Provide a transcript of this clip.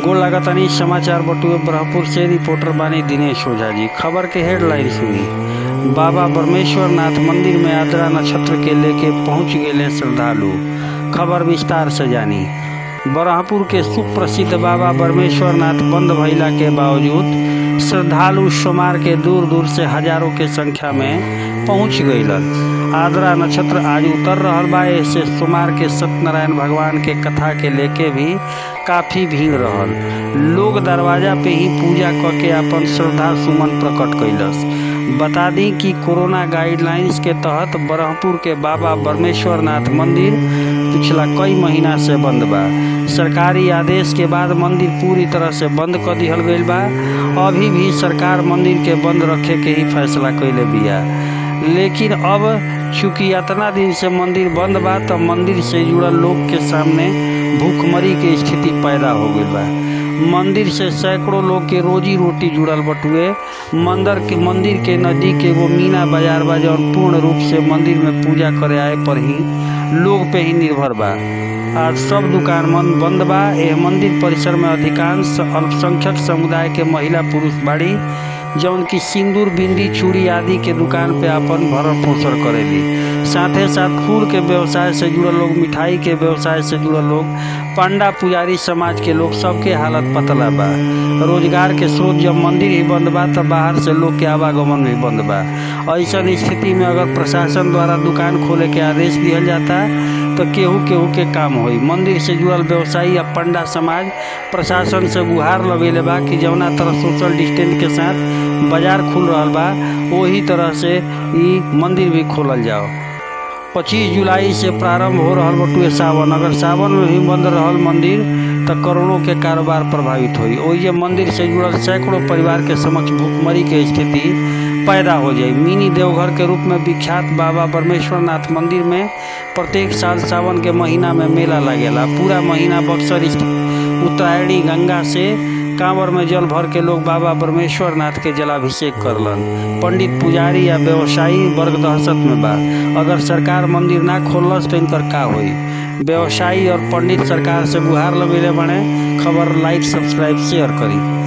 गोल लागतानी समाचार बटुए ब्रह्मपुर से रिपोर्टर बानी दिनेश ओझा जी खबर के हेडलाइन सुनी बाबा बरमेश्वर नाथ मंदिर में आद्रा नक्षत्र के लेके पहुंच गए श्रद्धालु खबर विस्तार से जानी ब्रह्मपुर के सुप्रसिद्ध बाबा बरमेश्वर नाथ बंद भइला के बावजूद श्रद्धालु सोमवार के दूर दूर से हजारों के संख्या में पहुंच गईलन आद्रा नक्षत्र आज उतर रहल बा ऐसे सोमवार के सत्यनारायण भगवान के कथा के लेके भी काफी भीड़ रहल लोग दरवाजा पे ही पूजा क के अपन श्रद्धा सुमन प्रकट कैलस बता दी कि कोरोना गाइडलाइंस के तहत ब्रह्मपुर के बाबा बरमेश्वर नाथ मंदिर पिछला कई महीना से बंद बा सरकारी आदेश के बाद मंदिर पूरी तरह से बंद कर दिहल गईल बा अभी भी सरकार मंदिर के बंद रखे के ही फैसला कैले बिया लेकिन अब चूंकि इतना दिन से मंदिर बंद बा तो मंदिर से जुड़ल लोग के सामने भूखमरी के स्थिति पैदा हो गई बा मंदिर से सैकड़ों लोग के रोजी रोटी जुड़ल बटुए मंदिर के मंदिर के नजदीक एगो मीना बाजार बा जौन पूर्ण रूप से मंदिर में पूजा करे आए पर ही लोग पे ही निर्भर बा आज सब दुकान मन बंद बा एह मंदिर परिसर में अधिकांश अल्पसंख्यक समुदाय के महिला पुरुष बाड़ी जौन की सिंदूर बिंदी चूड़ी आदि के दुकान पे अपन भरण पोषण करेली साथे साथ फूल के व्यवसाय से जुड़ल लोग मिठाई के व्यवसाय से जुड़ल लोग पांडा पुजारी समाज के लोग सबके हालत पतला बा रोजगार के स्रोत जब मंदिर ही बंद बा तब बाहर से लोग के आवागमन भी बंद बा ऐसा स्थिति में अगर प्रशासन द्वारा दुकान खोले के आदेश दिया जाता तो केहू केहू के काम होई मंदिर से जुड़ल व्यवसायी या पंडा समाज प्रशासन से गुहार लगेले बा कि जौना तरह सोशल डिस्टेंस के साथ बाजार खुल रहा बा वही तरह से ई मंदिर भी खोलल जाओ 25 जुलाई से प्रारंभ हो रहा बटुए सावन अगर सावन में भी बंद रहल मंदिर तो करोड़ों के कारोबार प्रभावित हुई ओहिए मंदिर से जुड़ल सैकड़ों परिवार के समक्ष भूखमरी के स्थिति पैदा हो जाए मिनी देवघर के रूप में विख्यात बाबा परमेश्वर नाथ मंदिर में प्रत्येक साल सावन के महीना में मेला लगेला पूरा महीना बक्सर उत्तरायणी गंगा से कांवर में जल भर के लोग बाबा परमेश्वर नाथ के जलाभिषेक करलन पंडित पुजारी या व्यवसायी वर्ग दहशत में बा अगर सरकार मंदिर ना खोलस तो इनकर का होई व्यवसायी और पंडित सरकार से गुहार लगेले बने खबर लाइक सब्सक्राइब शेयर करी